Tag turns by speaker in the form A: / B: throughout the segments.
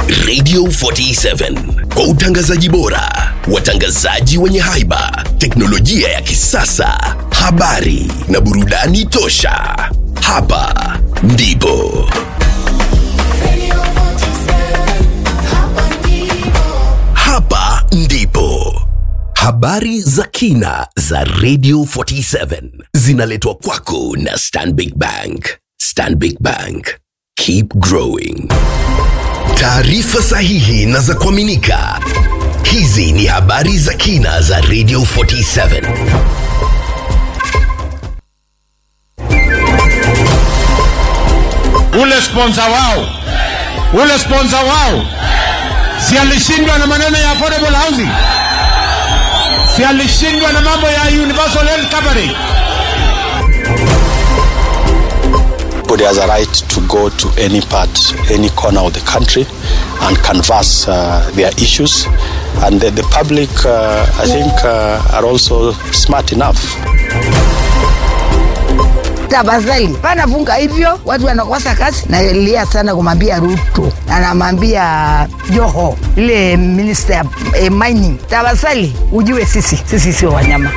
A: Radio 47 kwa utangazaji bora, watangazaji wenye haiba, teknolojia ya kisasa, habari na burudani tosha. Hapa ndipo hapa ndipo habari za kina za Radio 47 zinaletwa kwako na Stanbic Bank. Stanbic Bank, keep growing. Taarifa sahihi na za kuaminika. Hizi ni habari za kina za Radio 47.
B: ule sponsor wao ule sponsor wao si alishindwa na maneno ya affordable housing si alishindwa na mambo ya universal health coverage
C: Everybody has a right to go to any part, any corner of the country and canvass uh, their issues. And the, the public, uh, I think, uh, are also smart enough.
D: tafadhali panafunga hivyo watu wanakosa kazi nalia sana kumwambia ruto anamwambia joho ile minister ya eh, mining tafadhali ujue sisi sisi sio wanyama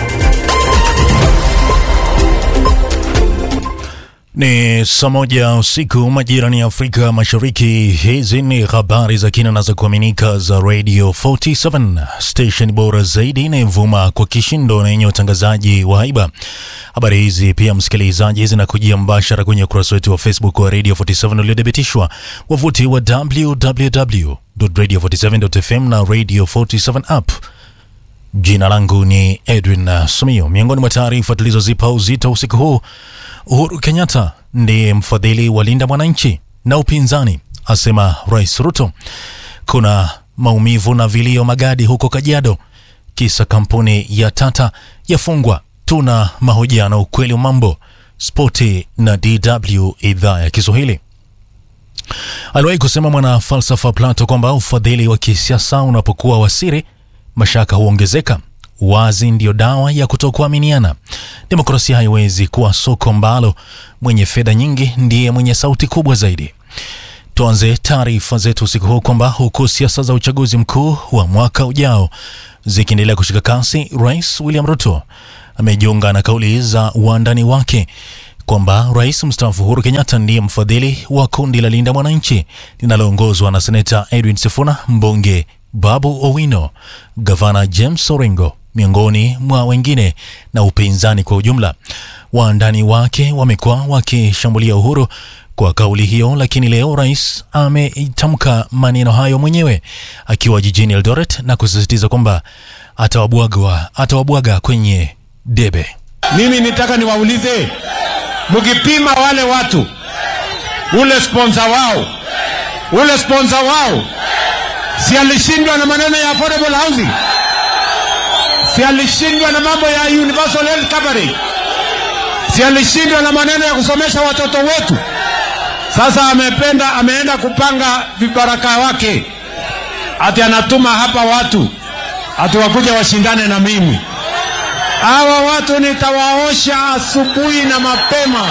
E: Ni saa moja usiku majirani ya Afrika Mashariki. Hizi ni habari za kina na za kuaminika za Radio 47 station bora zaidi inayovuma kwa kishindo na yenye utangazaji wa haiba. Habari hizi pia, msikilizaji, zinakujia mbashara kwenye ukurasa wetu wa Facebook wa Radio 47 uliothibitishwa, wavuti wa www.radio47.fm na Radio 47 app. Jina langu ni Edwin uh, Sumio. Miongoni mwa taarifa tulizozipa uzito usiku huu, Uhuru Kenyatta ndiye mfadhili wa Linda Mwananchi na upinzani asema Rais Ruto. Kuna maumivu na vilio magadi huko Kajiado, kisa kampuni ya Tata yafungwa. Tuna mahojiano ukweli wa mambo, spoti na DW idhaa ya Kiswahili. Aliwahi kusema mwana falsafa Plato kwamba ufadhili wa kisiasa unapokuwa wasiri mashaka huongezeka. Wazi ndiyo dawa ya kutokuaminiana. Demokrasia haiwezi kuwa soko ambalo mwenye fedha nyingi ndiye mwenye sauti kubwa zaidi. Tuanze taarifa zetu usiku huu kwamba huku siasa za uchaguzi mkuu wa mwaka ujao zikiendelea kushika kasi, Rais William Ruto amejiunga na kauli za wandani wake kwamba rais mstaafu Uhuru Kenyatta ndiye mfadhili wa kundi la Linda Mwananchi linaloongozwa na seneta Edwin Sifuna, mbunge Babu Owino, gavana James Orengo miongoni mwa wengine na upinzani kwa ujumla. Waandani wake wamekuwa wakishambulia Uhuru kwa kauli hiyo, lakini leo rais ametamka maneno hayo mwenyewe akiwa jijini Eldoret na kusisitiza kwamba atawabwaga atawabwaga kwenye debe.
B: mimi nitaka niwaulize mkipima wale watu ule sponsor wao ule sponsor wao si alishindwa na maneno ya affordable housing si alishindwa na mambo ya universal health coverage si alishindwa na maneno ya kusomesha watoto wetu sasa amependa ameenda kupanga vibaraka wake ati anatuma hapa watu ati wakuja washindane na mimi hawa watu nitawaosha asubuhi na mapema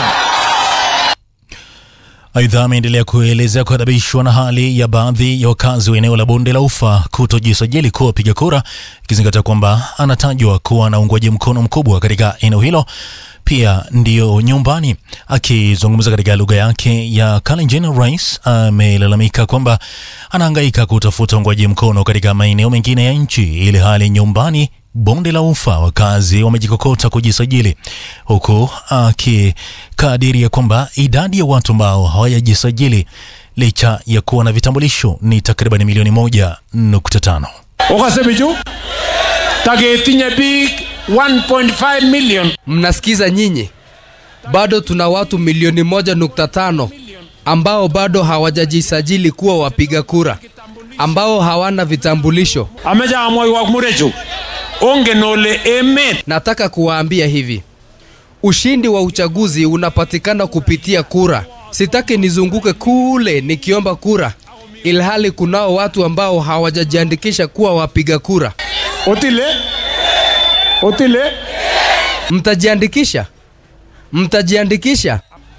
E: Aidha, ameendelea kuelezea kuadhabishwa na hali ya baadhi ya wakazi wa eneo la bonde la ufa kutojisajili kuwa wapiga kura, ikizingatia kwamba anatajwa kuwa na uungwaji mkono mkubwa katika eneo hilo, pia ndiyo nyumbani. Akizungumza katika lugha yake ya Kalenjin, rais amelalamika kwamba anahangaika kutafuta uungwaji mkono katika maeneo mengine ya nchi, ili hali nyumbani bonde la ufa wakazi wamejikokota kujisajili, huku akikadiria kwamba idadi ya watu ambao hawajajisajili licha ya kuwa na vitambulisho ni takriban milioni moja nukta tano.
B: ukasemichu tagetinye biik 1.5 million
F: Mnasikiza nyinyi, bado tuna watu milioni moja nukta tano ambao bado hawajajisajili kuwa wapiga kura, ambao hawana vitambulisho.
B: ameche amwoiwok murechu ongen ole emet
F: Nataka kuwaambia hivi, ushindi wa uchaguzi unapatikana kupitia kura. Sitaki nizunguke kule nikiomba kura, ilhali kunao watu ambao hawajajiandikisha kuwa wapiga kura.
B: otile otile
F: Mtajiandikisha, mtajiandikisha.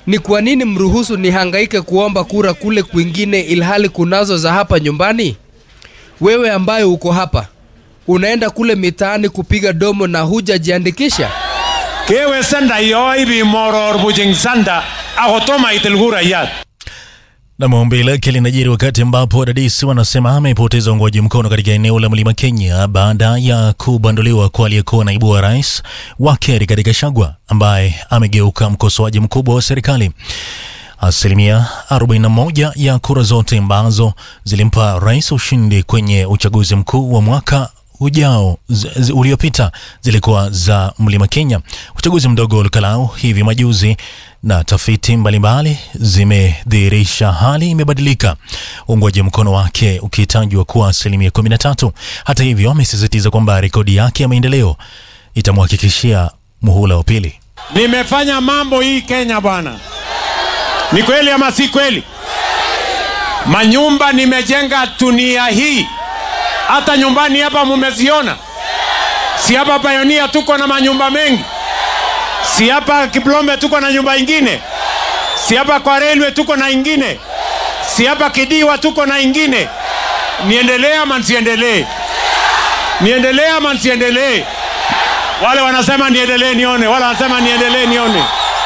F: Ni kwa nini mruhusu nihangaike kuomba kura kule kwingine ilhali kunazo za hapa nyumbani? Wewe ambaye uko hapa unaenda kule mitaani kupiga domo na hujajiandikisha?
B: kewe sanda yo ibi moror bujing sanda akotoma itil kurayat
E: Na maombi lake linajiri wakati ambapo wadadisi wanasema amepoteza uungwaji mkono katika eneo la mlima Kenya baada ya kubanduliwa kwa aliyekuwa naibu wa rais wake Rigathi Gachagua ambaye amegeuka mkosoaji mkubwa wa serikali. Asilimia 41 ya kura zote ambazo zilimpa rais ushindi kwenye uchaguzi mkuu wa mwaka ujao z- z- uliopita zilikuwa za mlima Kenya. Uchaguzi mdogo ulikalau hivi majuzi na tafiti mbalimbali zimedhihirisha hali imebadilika, uungwaji mkono wake ukitajwa kuwa asilimia 13. Hata hivyo, amesisitiza kwamba rekodi yake ya maendeleo itamhakikishia muhula wa pili.
B: nimefanya mambo hii Kenya bwana. Ni kweli ama si kweli? Manyumba nimejenga dunia hii, hata nyumbani hapa mumeziona. Si hapa Pioneer tuko na manyumba mengi, si hapa Kiplombe tuko na nyumba ingine, si hapa kwa railway tuko na ingine, si hapa Kidiwa tuko na ingine. Niendelee ama nsiendelee? Niendelee ama nsiendelee? Wale wanasema niendelee nione, wale wanasema niendelee nione.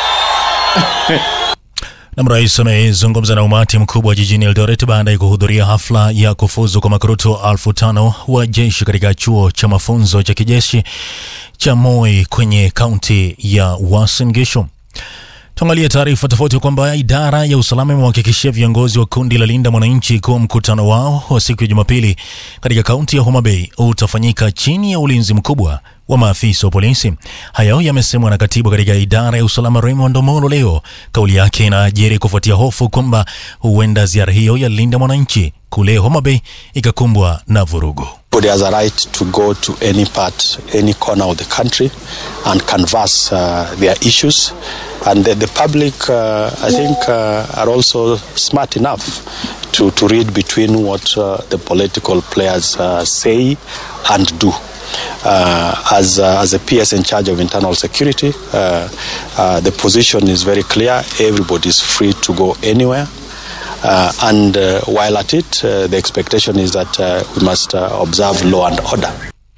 E: Na rais amezungumza na umati mkubwa jijini Eldoret baada ya kuhudhuria hafla ya kufuzu kwa makurutu elfu tano wa jeshi katika chuo cha mafunzo cha kijeshi cha Moi kwenye kaunti ya Uasin Gishu. Tuangalie taarifa tofauti kwamba idara ya usalama imewahakikishia viongozi wa kundi la Linda Mwananchi kuwa mkutano wao wa siku ya Jumapili katika kaunti ya Homa Bay utafanyika chini ya ulinzi mkubwa wa maafisa wa polisi. Hayo yamesemwa na katibu katika idara ya usalama Raymond Omolo leo. Kauli yake inajiri kufuatia hofu kwamba huenda ziara hiyo ya Linda Mwananchi kule Homa Bay ikakumbwa na vurugu.
C: Everybody has a right to go to any part, any corner of the country and canvass uh, their issues. And the, the public, uh, I think, uh, are also smart enough to, to read between what uh, the political players uh, say and do. Uh, as, uh, as a PS in charge of internal security, uh, uh, the position is very clear. Everybody is free to go anywhere. Uh, and uh, while at it, uh, the expectation is that uh, we must uh, observe law and order.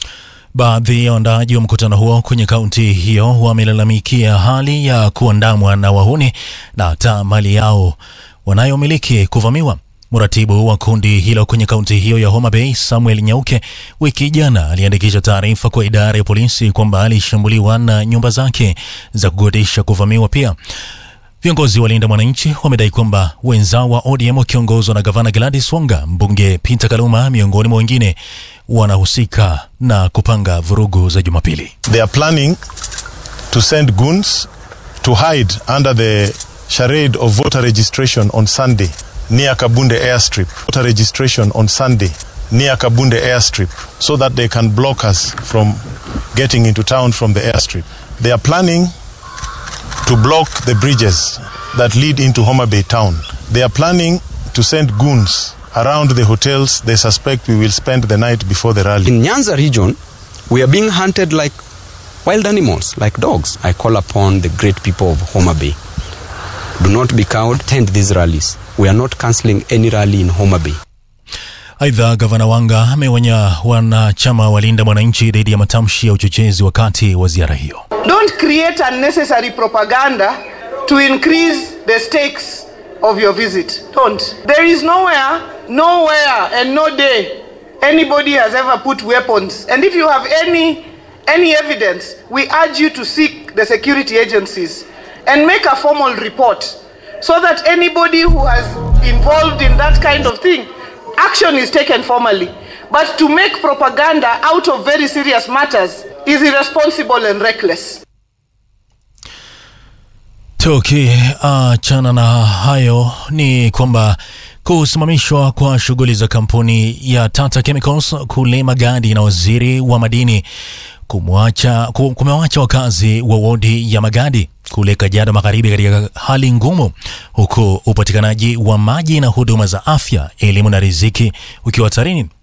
E: Baadhi ya waandaaji wa mkutano huo kwenye kaunti hiyo wamelalamikia hali ya kuandamwa na wahuni na hata mali yao wanayomiliki kuvamiwa. Mratibu wa kundi hilo kwenye kaunti hiyo ya Homa Bay, Samuel Nyauke, wiki jana aliandikisha taarifa kwa idara ya polisi kwamba alishambuliwa na nyumba zake za kukodisha kuvamiwa pia. Viongozi wa Linda Mwananchi wamedai kwamba wenzao wa ODM wakiongozwa na gavana Gladys Wanga, mbunge Peter Kaluma miongoni mwa wengine wanahusika na kupanga vurugu za Jumapili.
G: They are planning to send goons to hide under the charade of voter registration on Sunday near Kabunde airstrip. Voter registration on Sunday near Kabunde airstrip so that they can block us from getting into town from the airstrip. They are planning to block the bridges that lead into Homa Bay town. They are planning to send goons around the hotels they suspect we will spend the night before the rally.
H: In Nyanza region, we are being hunted like wild animals, like dogs. I call upon the great people of Homa Bay. Do not be cowed, attend these rallies. We are not cancelling any rally in Homa Bay.
E: Aidha, gavana Wanga ameonya wanachama wa Linda Mwananchi dhidi ya matamshi ya uchochezi wakati wa ziara hiyo.
I: Don't create unnecessary propaganda to increase the stakes of your visit. Don't. There is nowhere, nowhere, and no day anybody has ever put weapons. And if you have any any evidence, we urge you to seek the security agencies and make a formal report so that anybody who has involved in that kind of thing, action is taken formally. But to make propaganda out of very serious matters is irresponsible and reckless.
E: Tukiachana na hayo ni kwamba kusimamishwa kwa shughuli za kampuni ya Tata Chemicals kule Magadi na waziri wa madini kumwacha ku- kumewacha wakazi wa wodi ya Magadi kule Kajiado Magharibi katika hali ngumu, huku upatikanaji wa maji na huduma za afya, elimu na riziki ukiwa hatarini.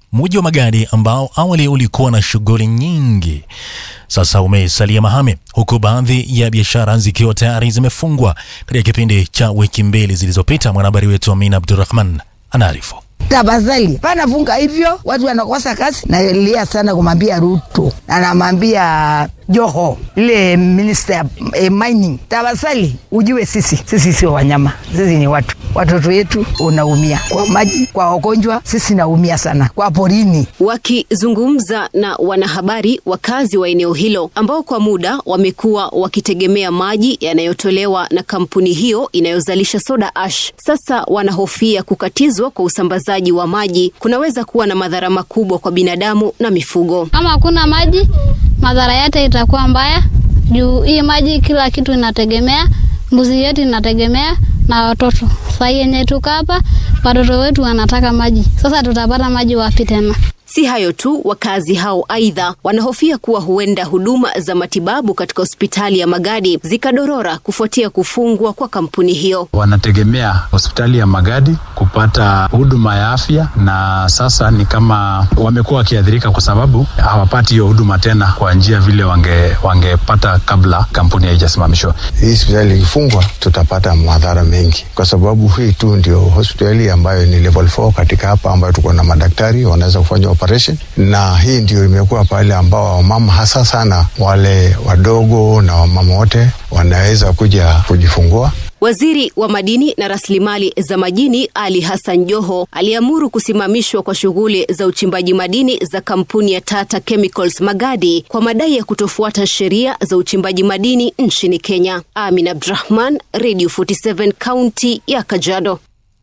E: Mji wa Magadi ambao awali ulikuwa na shughuli nyingi sasa umesalia mahame, huku baadhi ya biashara zikiwa tayari zimefungwa katika kipindi cha wiki mbili zilizopita. Mwanahabari wetu Amina Abdurrahman anaarifu.
D: Tafadhali panafunga hivyo, watu wanakosa kazi. Nalia sana kumwambia Ruto na namwambia Joho, ile minister ya eh, mining, tafadhali ujue sisi sisi sio wanyama, sisi ni watu. Watoto wetu unaumia kwa maji, kwa wagonjwa, sisi naumia sana kwa porini.
J: Wakizungumza na wanahabari, wakazi wa eneo hilo ambao kwa muda wamekuwa wakitegemea maji yanayotolewa na kampuni hiyo inayozalisha soda ash, sasa wanahofia kukatizwa kwa usambazaji wa maji kunaweza kuwa na madhara makubwa kwa binadamu na mifugo.
K: Kama hakuna maji, madhara yake itakuwa mbaya juu hii maji kila kitu inategemea, mbuzi yetu inategemea na watoto. Saa hii yenye tuko hapa, watoto wetu wanataka maji. Sasa tutapata maji wapi tena?
J: Si hayo tu, wakazi hao aidha wanahofia kuwa huenda huduma za matibabu katika hospitali ya Magadi zikadorora kufuatia kufungwa kwa kampuni hiyo.
L: Wanategemea hospitali ya Magadi kupata huduma ya afya, na sasa ni kama wamekuwa wakiathirika kwa sababu hawapati hiyo huduma tena kwa njia vile wange wangepata kabla kampuni haijasimamishwa.
M: Hii hospitali ikifungwa, tutapata madhara mengi, kwa sababu hii tu ndio hospitali ambayo ni level 4 katika hapa, ambayo tuko na madaktari wanaweza kufanya operation, na hii ndio imekuwa pale ambao wamama hasa sana wale wadogo na wamama wote wanaweza kuja kujifungua.
J: Waziri wa madini na rasilimali za majini Ali Hassan Joho aliamuru kusimamishwa kwa shughuli za uchimbaji madini za kampuni ya Tata Chemicals Magadi kwa madai ya kutofuata sheria za uchimbaji madini nchini Kenya. Amin Abdrahman, Radio 47 kaunti ya Kajiado.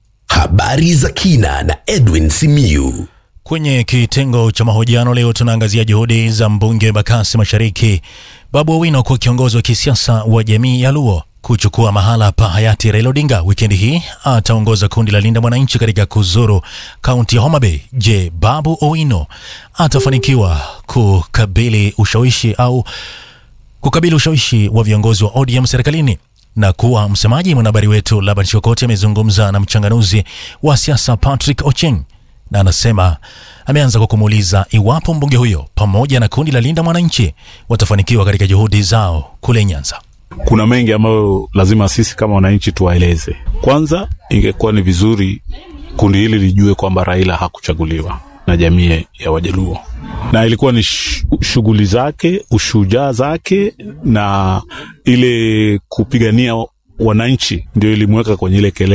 A: Habari za kina na Edwin Simiyu.
E: Kwenye kitengo cha mahojiano leo tunaangazia juhudi za mbunge wa Bakasi Mashariki Babu Owino kuwa kiongozi wa kisiasa wa jamii ya Luo kuchukua mahala pa hayati Raila Odinga. Wikendi hii ataongoza kundi la Linda Mwananchi katika kuzuru kaunti ya Homa Bay. Je, Babu Owino atafanikiwa kukabili ushawishi au kukabili ushawishi wa viongozi wa ODM serikalini na kuwa msemaji? Mwanahabari wetu Laban Shokoti amezungumza na mchanganuzi wa siasa Patrick Ocheng na anasema ameanza kwa kumuuliza iwapo mbunge huyo pamoja na kundi la Linda Mwananchi watafanikiwa katika juhudi zao kule Nyanza.
N: Kuna mengi ambayo lazima sisi kama wananchi tuwaeleze. Kwanza, ingekuwa ni vizuri kundi hili lijue kwamba Raila hakuchaguliwa na jamii ya Wajaluo, na ilikuwa ni shughuli zake, ushujaa zake na ile kupigania wananchi ndio ilimweka kwenye ile kelele